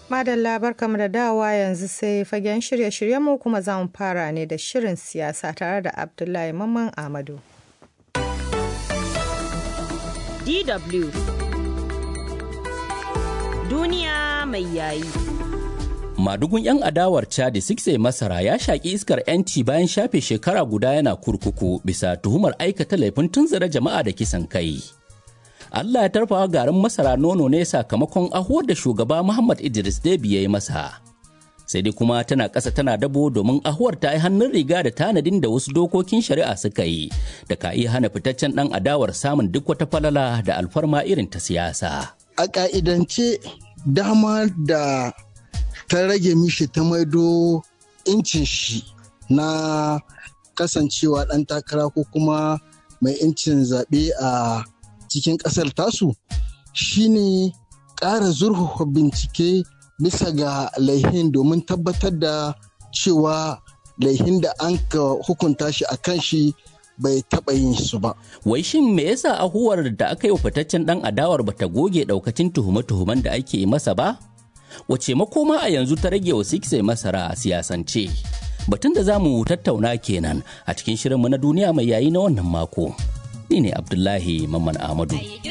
Madalla barkamu da dawa yanzu sai fagen shirye-shiryenmu kuma za mu fara ne da shirin siyasa tare da Abdullahi Mamman Ahmadu. DW Duniya mai yayi. Madugun 'yan adawar Chadi Sikse Masara ya shaƙi iskar 'yanci bayan shafe shekara guda yana kurkuku bisa tuhumar aikata laifin tunzura jama'a da kisan kai. Allah ya tarfawa garin masara nono ne sakamakon ahuwar da shugaba Muhammad Idris Debi ya yi masa. Sai dai kuma tana ƙasa tana dabo domin ahuwar ta yi hannun riga da tanadin da wasu dokokin shari'a suka yi da ka iya hana fitaccen ɗan adawar samun duk wata falala da alfarma irin ta siyasa. A ƙa'idance dama da ta rage mishi ta maido incin shi na kasancewa ɗan takara ko kuma mai incin zaɓe a cikin ƙasar tasu shine ƙara zurfafa bincike bisa ga laihin domin tabbatar da cewa laihin da an ka hukunta shi a kan shi bai taɓa yin su ba. Wai shin me yasa ahuwar da aka yi wa fitaccen ɗan adawar bata goge ɗaukacin tuhume-tuhumen da ake masa ba? Wace makoma a yanzu ta rage wa sikse masara a siyasance? Batun da za mu tattauna kenan a cikin shirinmu na duniya mai yayi na wannan mako. Ni ne Abdullahi Mamman Ahmadu.